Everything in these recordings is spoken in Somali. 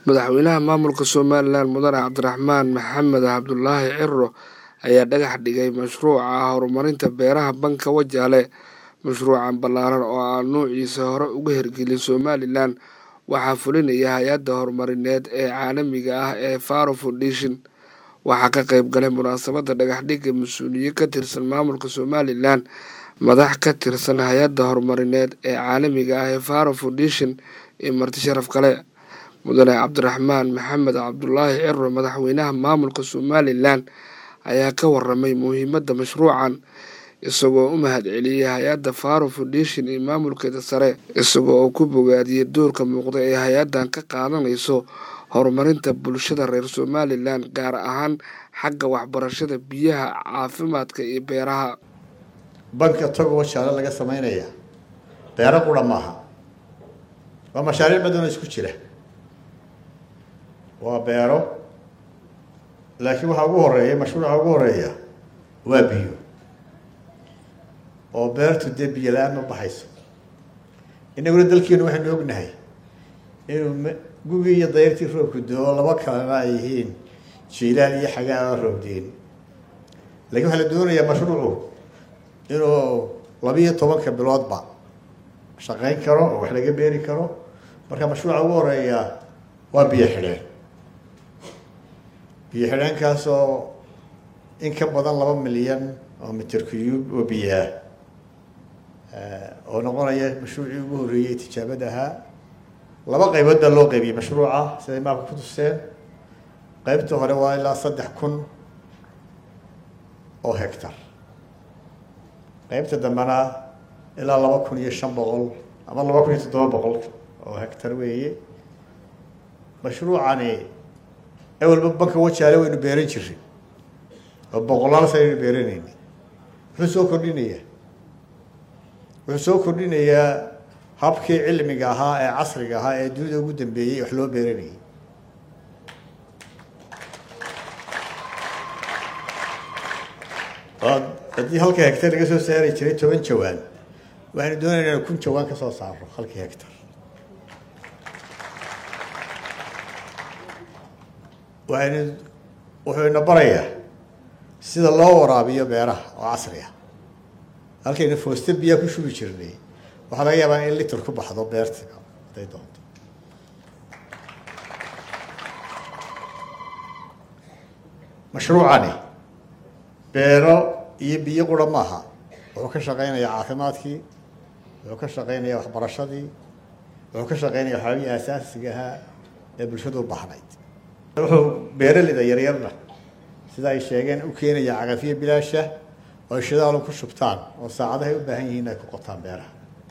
madaxweynaha maamulka somalilan mudane cabdiraxmaan maxamed cabdulaahi ciro ayaa dhagax dhigay mashruuca horumarinta beeraha banka wajaale mashruucan ballaaran oo aan nuuciisa hore uga hirgelin somalilan waxaa fulinaya hay-adda horumarineed ee caalamiga ah ee faro foundation waxaa ka qeyb galay munaasabadda dhagaxdhigga mas-uuliye ka tirsan maamulka somalilan madax ka tirsan hay-adda horumarineed ee caalamiga ah ee faro foundation iyo marti sharaf kale mudane cabdiraxmaan maxamed cabdulaahi ciro madaxweynaha maamulka somalilan ayaa ka waramay muhiimadda mashruucan isagoo u mahadceliyey hay-adda faro foundation iyo maamulkeeda sare isagoo oo ku bogaadiyey doorka muuqda ee hay-addan ka qaadanayso horumarinta bulshada reer somalilan gaar ahaan xagga waxbarashada biyaha caafimaadka iyo beeraha banka togo wajaale laga sameynaya beero qura maaha waa mashaariic badanoo isku jira waa beero laakiin waxaa ugu horeeya mashruuca ugu horeeya waa biyo oo beertu dee biyo la-aan ma baxayso inaguna dalkeenu waxaynu ognahay inuu gugii iyo dayrtii roobku doo laba kalena ay yihiin jiilaan iyo xagaa aan roobdeen lakiin waxaa la doonayaa mashruucu inuu labiiyo tobanka biloodba shaqeyn karo oo wax laga beeri karo marka mashruuca ugu horeeya waa biyo xidheen biyo xidheenkaasoo in ka badan laba milyan oo mitir cuyub oo biyaah oo noqonaya mashruucii ugu horreeyey tijaabada ahaa laba qaybood baa loo qaybiyey mashruuca siday maabka ku tuseen qeybta hore waa ilaa saddex kun oo hectar qeybta dambena ilaa laba kun iyo shan boqol ama laba kun iyo toddoba boqol oo hectar weeye mashruucani ewelba banka wajaale waynu beeran jiray oo boqolaal sanaynu beeranayni muxuu soo kordhinayaa wuxuu soo kordhinayaa habkii cilmiga ahaa ee casriga ahaa ee dunida ugu dambeeyey wax loo beeranayay haddii halka hectar laga soo saari jiray toban jawaan waxaynu doonayna inu kun jawaan kasoo saaro halkii hectar waxaynu wuxuu ina barayaa sida loo waraabiyo beeraha oo casri ah halkaynu fooste biyaa ku shubi jirnay waxaa laga yaabaa in litir ku baxdo beerta haday doonto mashruucani beero iyo biyo qura maaha wuxuu ka shaqeynayaa caafimaadkii wuxuu ka shaqeynayaa waxbarashadii wuxuu ka shaqeynaya waxyaabihii aasaasiga ahaa ee bulshadu u baxnayd wuxuu beeraleyda yaryarna sida ay sheegeen u keenaya cagafiyo bilaasha oo shidaalu ku shubtaan oo saacadahay u baahan yihiin ay ku qotaan beeraha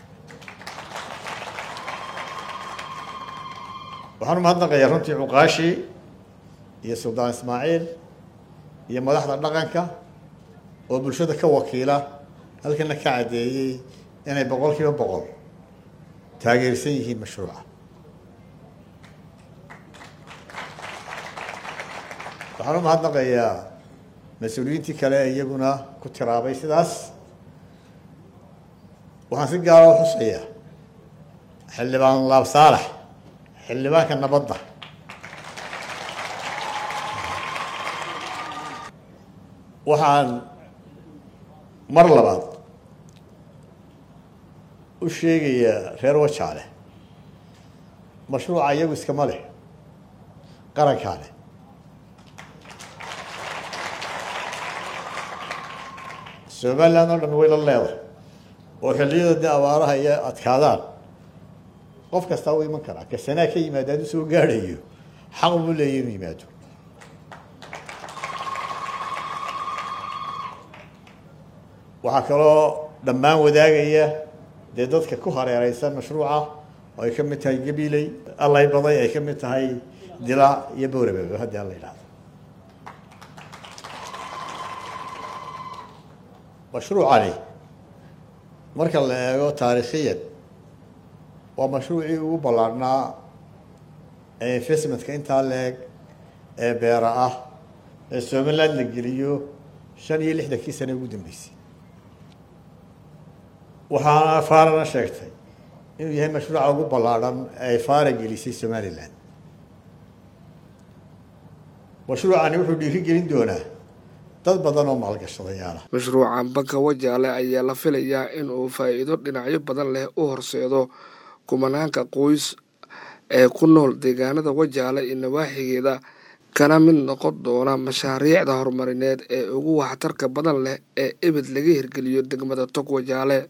waxaan umahadnaqayaa runtii cuqaashii iyo suldaan ismaaciil iyo madaxda dhaqanka oo bulshada ka wakiila halkana ka caddeeyey inay boqol kiiba boqol taageersan yihiin mashruuca waxaan umahadnaqayaa mas-uuliyiintii kale iyaguna ku tiraabay sidaas waxaan si gaara u xusayaa xildhibaan laab saalax xildhibaanka nabadda waxaan mar labaad u sheegayaa reer wajaale mashruuca iyagu iskama leh qarankaa leh somaliland oo dhan way la leedahay oo xilliyada dee abaaraha iyo adkaadaan qof kastaa u iman karaa kasanaa ka yimaado hadduu soo gaadhayo xaq buu leeya inuu yimaado waxaa kaloo dhammaan wadaagaya dee dadka ku hareereysan mashruuca oo ay ka mid tahay gabiley allay baday ay ka mid tahay dila iyo bowrababa haddii alla yidhahdo mashruucani marka la eego taariikhiyan waa mashruucii ugu ballaarhnaa ee investmentka intaa leeg ee beera ah ee somaliland la geliyo shan iyo lixdankii sane ugu dambeysay waxaana faarana sheegtay inuu yahay mashruuca ugu ballaadhan ee faara gelisay somaliland mashruucani wuxuu dhiiri gelin doonaa dad badan oo maalgashadayaala mashruucan banka wajaale ayaa la filayaa in uu faa'iido dhinacyo badan leh u horseedo kumanaanka qoys ee ku nool deegaanada wajaale iyo nawaaxigeeda kana mid noqon doona mashaariicda horumarineed ee ugu waxtarka badan leh ee ebed laga hirgeliyo degmada tog wajaale